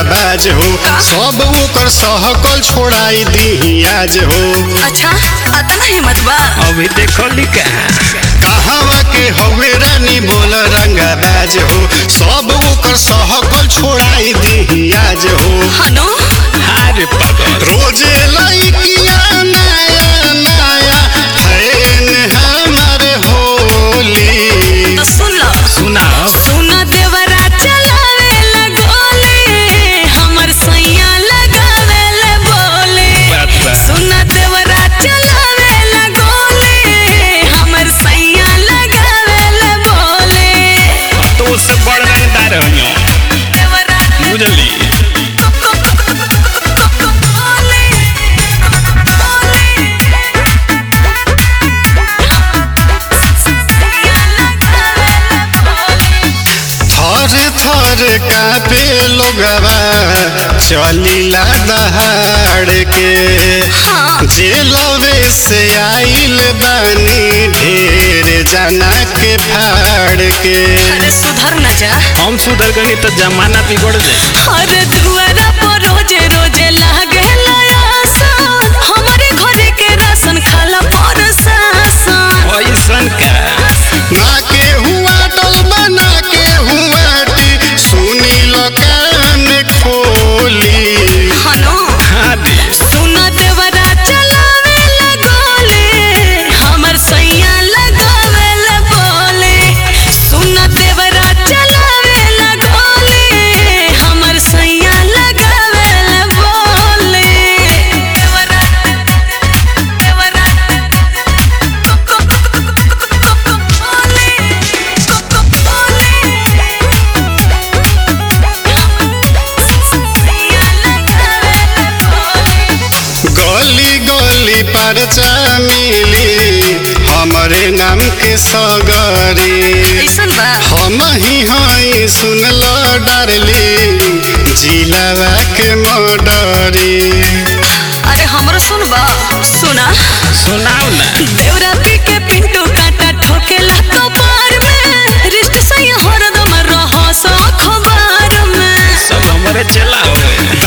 रंगबाज हो सब ओकर सहकल छोड़ाई दी आज हो अच्छा अतना हिम्मत बा अभी देखो लिखा कहवा के हवे रानी बोल रंगबाज हो सब ओकर सहकल छोड़ाई दी आज हो हनु अरे पागल रोजे लइकिया नया नया फैन हमर होली तो सुन लो सुनाओ सुन देवरा चलावे लगोले हमर सैया लगावे ले बोले बात बा। सुन देवरा चलावे लगोले हमर सैया लगावे ले बोले तो उससे बड़ रंगदार हो देवरा बुझली थर थर कापे लोगवा चलीला दहाड़ के हाँ जेलवे से आइल बानी ढेर जना के फाड़ के अरे सुधर न जा हम सुधर गनी तो जमाना बिगड़ जाए अरे दुआरा पर रोजे रोजे लागे आसन हमारे घरे के राशन खाला पर सासन ऐसन का ना के हुआ टल बना के हुआ टी सुनी लो कान खोली हनो हाँ दे सुन देवरा चलावे लगोले हमर सैया लगावे ले बोले सुन देवरा चलावे लगोले हमर सैया लगावे ले बोले देवरा देवरा बोले सैया लगावे ले बोले गली गली परचा मिली हमरे नाम के सगरी कैसन बा हम ही हई सुनल डारली जिलावा के मडरी अरे हमरो सुनबा सुना सुनाओ ना देवराती के पिंटू काटा ठोकेला कपार में रिश्त सही हरदम रहो सो अखबार में सब हमारे चला हुए